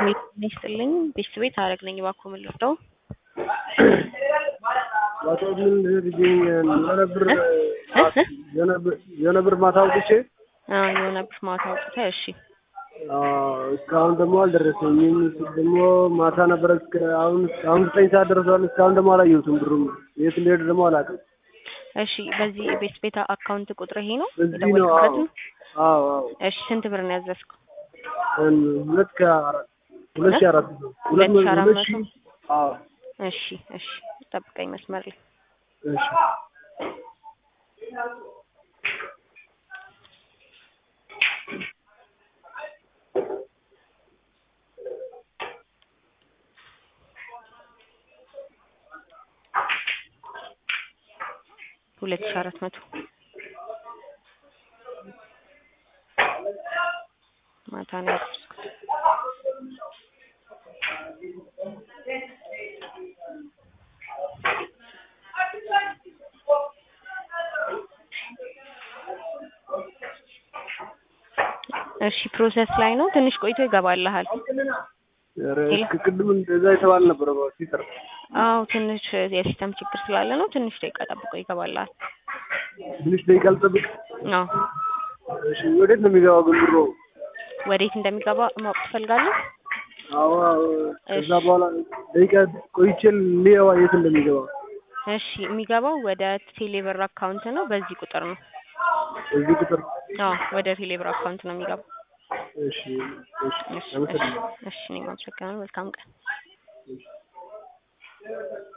ቤት ይስጥልኝ። ቤት ቤት አረግ ነኝ። እባክዎ ምን ልርዳው? አቶ ምን ልጅኝ የሆነ ብር የሆነ ብር ማታ አውጥቼ አዎ የሆነ ብር ማታ አውጥተህ እሺ እስካሁን ደግሞ አልደረሰኝም። ደግሞ ማታ ነበረ እስከ አሁን አሁን ዘጠኝ ሰዓት ደርሷል። እስካሁን ደግሞ አላየሁትም። ብሩም የት እንደሄደ ደግሞ አላውቅም። እሺ በዚህ ቤት ቤት አካውንት ቁጥር ይሄ ነው በዚህ ነው። የደወልክበት አዎ ነው? አዎ አዎ እሺ ስንት ብር ነው ያዘዝከው? ሁለት ከአራት ሁለት ሺህ አራት መቶ ሁለት ሺህ አራት ሁለት መቶ ሺህ አዎ እሺ እሺ ጠብቀኝ መስመር ላይ እሺ ሁለት ሺህ አራት መቶ ማታ ነው ያዘዝኩት። እሺ ፕሮሰስ ላይ ነው። ትንሽ ቆይቶ ይገባልሃል። ኧረ ሄሎ። እስከ ቅድም እንደዛ የተባለ ነበረ ሲጠር አዎ ትንሽ የሲስተም ችግር ስላለ ነው። ትንሽ ደቂቃ ጠብቆ ይገባልሃል። ትንሽ ደቂቃ ልጠብቅ። አዎ እሺ ወዴት ነው የሚገባው ግን ብሩ? ወዴት እንደሚገባ ማወቅ ትፈልጋለህ? አዎ አዎ። ከዛ እሺ። በኋላ ደቂቃ ቆይቼ ልየዋ የት እንደሚገባ እሺ የሚገባው ወደ ቴሌብር አካውንት ነው። በዚህ ቁጥር ነው። እዚህ ቁጥር አዎ ወደ ቴሌብር አካውንት ነው የሚገባው። እሺ እሺ እሺ እሺ አመሰግናለሁ። እሺ እኔም አመሰግናለሁ። መልካም ቀን።